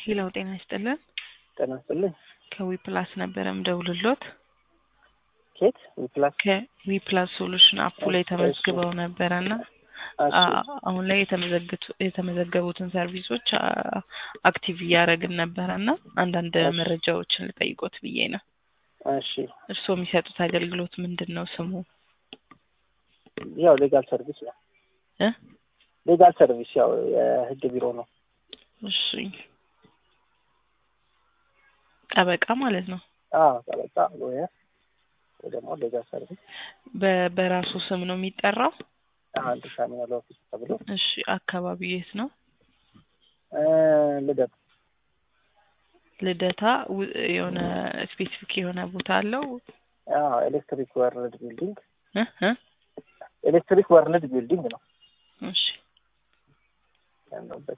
ሄለው ጤና ይስጥልን። ጤና ይስጥልኝ። ከዊፕላስ ነበረ ምደውልሎት። ኬት ዊፕላስ ከዊፕላስ ሶሉሽን አፑ ላይ ተመዝግበው ነበረ እና አሁን ላይ የተመዘገቡትን ሰርቪሶች አክቲቭ እያደረግን ነበረ እና አንዳንድ መረጃዎችን ልጠይቆት ብዬ ነው። እሺ እርስዎ የሚሰጡት አገልግሎት ምንድን ነው? ስሙ ያው ሌጋል ሰርቪስ ነው። እ ሌጋል ሰርቪስ ያው የህግ ቢሮ ነው። እሺ ጠበቃ ማለት ነው። አዎ ጠበቃ ሎየር ወይ ደግሞ ሌጋል ሰርቪስ በ- በራሱ ስም ነው የሚጠራው? አንድ ሻሚናል ኦፊስ ተብሎ እሺ አካባቢው የት ነው? እ ልደት ልደታ ው- የሆነ ስፔሲፊክ የሆነ ቦታ አለው? አዎ ኤሌክትሪክ ወርልድ ቢልዲንግ እ እ ኤሌክትሪክ ወርልድ ቢልዲንግ ነው እሺ ያለበት።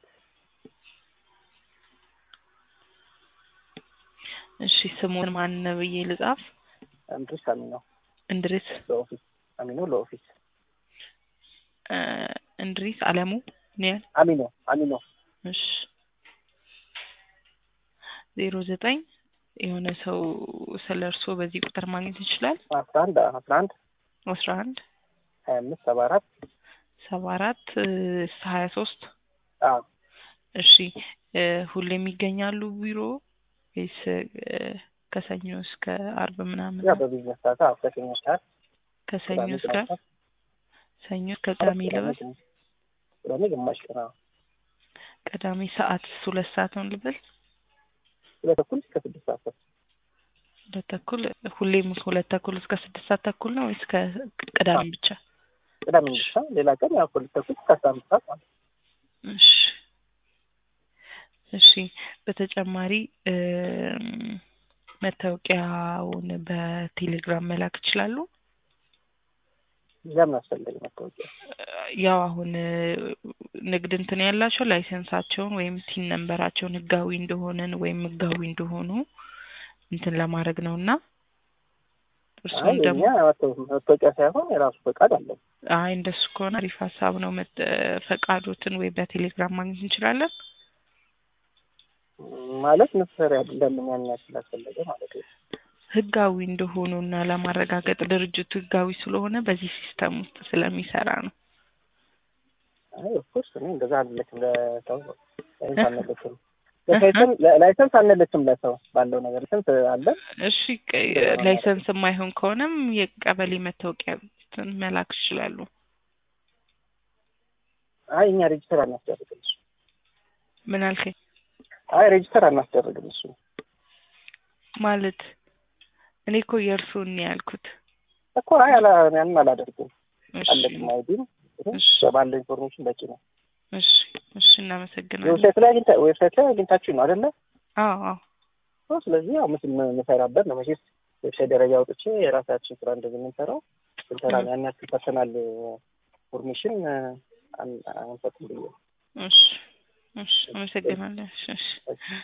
እሺ ስሙን ማን ብዬ ልጻፍ? እንድሪስ አሚኖ እንድሪስ ለኦፊስ አሚኖ ለኦፊስ እ እንድሪስ አለሙ ነው ያል አሚኖ አሚኖ እሺ ዜሮ ዘጠኝ የሆነ ሰው ስለ እርስዎ በዚህ ቁጥር ማግኘት ይችላል? አስራ አንድ አስራ አንድ አስራ አንድ ሀያ አምስት ሰባ አራት ሰባ አራት ሀያ ሶስት አዎ እሺ እ ሁሌም ይገኛሉ ቢሮ ወይስ እ ከሰኞ እስከ አርብ ምናምን ያ ነው? በቢዝነስ ሰዓት አዎ ከሰኞ ሰዓት ከሰኞ እስከ ሰዓት ሰኞ እስከ ቅዳሜ ልበል? ቅዳሜ ግማሽ ቀን አዎ ቅዳሜ ሰዓት ሁለት ሰዓት ነው ልበል? ሁለት ተኩል እስከ ስድስት ሰዓት ነው። ሁለት ተኩል ሁሌም ሁለት ተኩል እስከ ስድስት ሰዓት ተኩል ነው ወይስ ከቅዳሜ ብቻ? ቅዳሜ ብቻ ሌላ ቀን ያው ሁለት ተኩል እስከ አስራ አምስት ሰዓት ማለት ነው። እሺ እሺ በተጨማሪ እም፣ መታወቂያውን በቴሌግራም መላክ ይችላሉ? ለምን አስፈለገ መታወቂያ? ያው አሁን እ፣ ንግድ እንትን ያላቸው ላይሰንሳቸውን ወይም ቲን ነንበራቸውን ህጋዊ እንደሆነን ወይም ህጋዊ እንደሆኑ እንትን ለማድረግ ነው እና አይ እርሱም ደግሞ የኛ መታወቂያ ሳይሆን የራሱ ፈቃድ አለው። አይ እንደሱ ከሆነ አሪፍ ሀሳብ ነው። መት- ፈቃዶትን ወይ በቴሌግራም ማግኘት እንችላለን። ማለት necessary አይደለም ያን ያክል አስፈለገ ማለት ነው። ህጋዊ እንደሆኑ እና ለማረጋገጥ ድርጅቱ ህጋዊ ስለሆነ በዚህ ሲስተም ውስጥ ስለሚሰራ ነው። አይ ኦፍኮርስ እኔ እንደዛ አንልክም ለሰው ላይሰንስ አንልክም ለላይሰንስ ላይሰንስ አንልክም ለሰው ባለው ነገር ላይሰንስ አለ እሺ ቀ- ላይሰንስ የማይሆን ከሆነም የቀበሌ መታወቂያ እንትን መላክ ይችላሉ። አይ እኛ ሬጅስተር አናስደርግም እሱ ምን አልከኝ? አይ ሬጅስተር አናስደርግም እሱ ማለት እኔ እኮ የእርሱን ነው ያልኩት። እኮ አይ አላ ያንን አላደርግም እሺ አለቅም አይዲም እሺ ባለው ኢንፎርሜሽን በቂ ነው እሺ እሺ እናመሰግናለን። ዌብሳይት ላይ አግኝታ ዌብሳይት ላይ አግኝታችሁ ነው አይደለ አዎ አዎ ኦ፣ ስለዚህ ያው ምስል የምሰራበት ነው መቼስ ዌብሳይት ደረጃ አውጥቼ የራሳችን ስራ እንደዚህ የምንሰራው ስንሰራ ነው ያን ያክል ፐርሰናል ኢንፎርሜሽን አንሰጥም ብዬ እሺ እሺ አመሰግናለን። እሺ እሺ